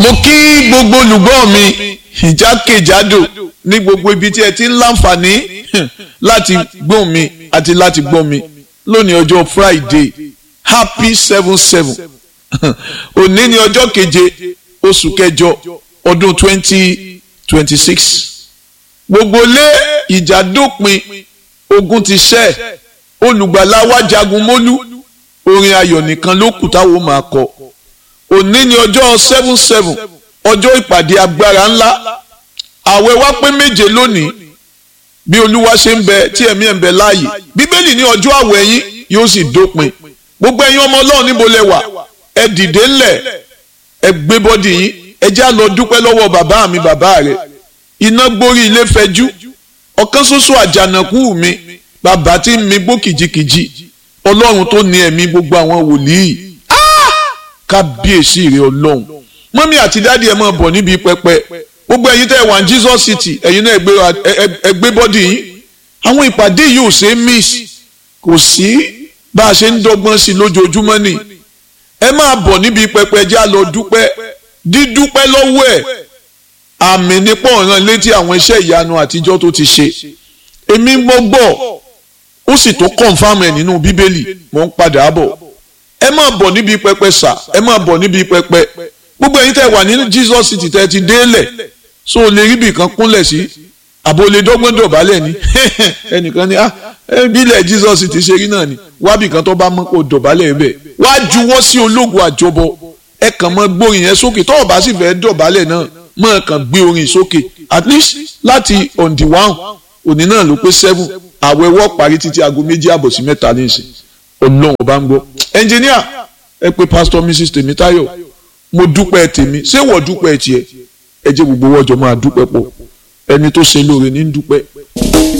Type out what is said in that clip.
mo kí gbogbo olùgbọ́ mi ìjákèjádò ní gbogbo ibi tí ẹ ti ń láǹfààní láti gbọ́ mi àti láti gbọ́ mi lónìí ọjọ́ Friday happy seven seven òní ni ọjọ́ keje oṣù kẹjọ ọdún twenty twenty six gbogbo lé ìjà dópin ogun ti ṣẹ́ olùgbàlà wa jagun mólú orin ayọ̀ nìkan ló kù táwọn máa kọ òní ni ọjọ́ seven seven ọjọ́ ìpàdé agbára ńlá àwẹ̀ wa pé méje lónìí bí olúwa ṣe ń bẹ tí ẹ̀mí ẹ̀ ń bẹ láàyè bíbélì ní ọjọ́ àwẹ̀ yín yóò sì dópin gbogbo ẹ̀yin ọmọ ọlọ́run níbo lẹ wà ẹ dìde ńlẹ̀ ẹ gbé bọ́dì yín ẹ já lọ dúpẹ́ lọ́wọ́ bàbá mi bàbá rẹ̀ iná gbórí ilé fẹjú ọ̀kan ṣoṣo àjànàkú mi bàbá tí ń mi gbó kìjikìji ọlọ́run tó ní ẹ̀mí gbogbo àwọn wòlíì kábíyèsí rẹ ọlọ́run mọ́mí àti dáàdi ẹ̀ máa bọ̀ níbi pẹpẹ gbogbo ẹ̀yin tẹ́ ẹ wà ní Jesus City ẹ̀yin náà ẹ gbé bọ́dì yín àwọn ìpàdé yìí ò ṣe é miss kò sí bá a ṣe ń dọ́gbọ́n sí lójoojúmọ́ ni ẹ máa bọ̀ níbi pẹpẹ ẹ já lọ dúpẹ́ dídúpẹ́ lọ́wọ́ ẹ̀ àmì nípò ọ̀ràn létí àwọn iṣẹ́ ìyanu àtijọ́ tó ti ṣe èmi gbọ́ ó sì tó kọ̀ǹfàmù ẹ̀ nínú bíbélì mò ń padà bọ̀ ẹ máa bọ̀ níbi pẹpẹ sà ẹ máa bọ̀ níbi pẹpẹ gbogbo ẹ̀yin tẹ́ wà nínú Jesus City tẹ́ ti délẹ̀ so o lè rí ibì kan kúnlẹ̀ sí àbò lè dọ́gbọ́n dọ̀bálẹ̀ ni ẹnìkan ni ah bílẹ̀ Jesus City ṣe rí náà ni wábì kan tó bá mọ́ kó dọ̀bálẹ̀ bẹ̀ wá juwọ́ sí ológun àjọbọ ẹ kàn mọ́ gbórin yẹn sókè tó o bá sì fẹ́ dọ̀bálẹ̀ náà mọ́ kàn gbé orin sókè at least láti on the one òní náà ló pé seven àwẹ̀wọ́ parí títí aago méjì àbọ̀ sí mẹ́ta ní ìsìn ọlọ́run ọba ń gbọ́ ẹnjìníà ẹ pé pásítọ̀ mrs tèmítáyọ̀ mo dúpẹ́ tèmi ṣé wọ́n dúpẹ́ tiẹ̀ ẹ jẹ́ gbogbo wọ́jọ́ máa dúpẹ́ pọ̀ ẹni tó ṣe lóore ní dúpẹ́.